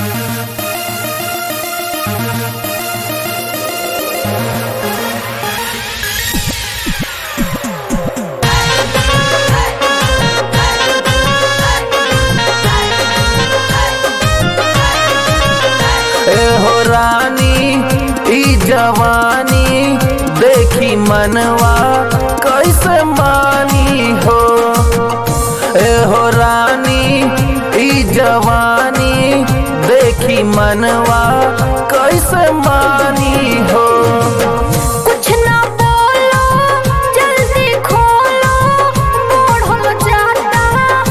हो रानी ई जवानी देखी मनवा कैसे मानी हो ए हो रानी ई जवानी देखी मनवा कैसे मानी हो कुछ ना बोलो जल्दी खोलो बढ़ल जाता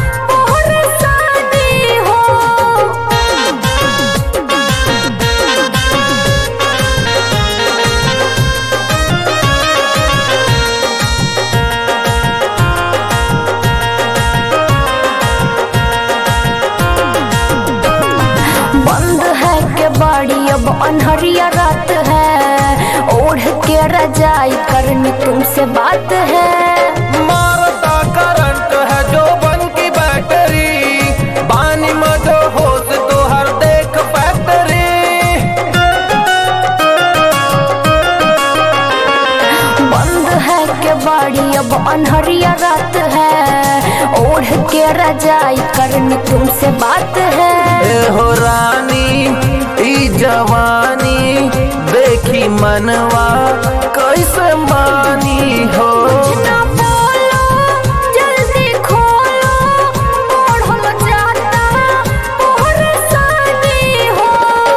परेशानी हो बंद है के बाड़ी अब अनहरिया रात है ओढ़ के रजाई करनी तुमसे बात है मारता करंट है जो बन की बैटरी पानी में जो होश तो हर देख फैक्ट्री बंद है के बाड़ी अब अनहरिया रात है ओढ़ के रजाई करनी तुमसे बात है ए हो रानी ई जवानी देखी मनवा कैसे मानी हो ना बोलो जल्दी खोलो बढ़ल जाता परेशानी हो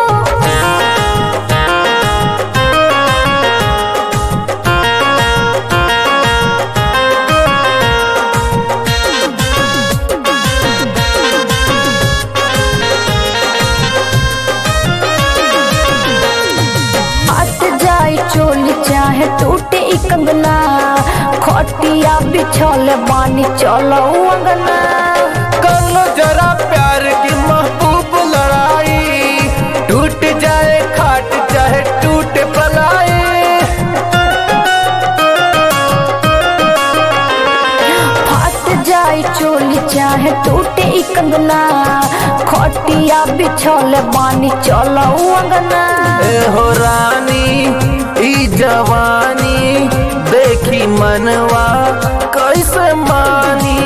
आत जाए चोली चाहे टूटे ई कंगना खटिया बिछल बानी चलो अंगना कर लो जरा प्यार की महबूब लड़ाई टूट जाए खाट चाहे टूटे पलाई फाट जाए चोली चाहे टूटे ई कंगना खटिया बिछल बानी चलो अंगना ए हो रानी ई जवानी देखी मनवा कैसे मानी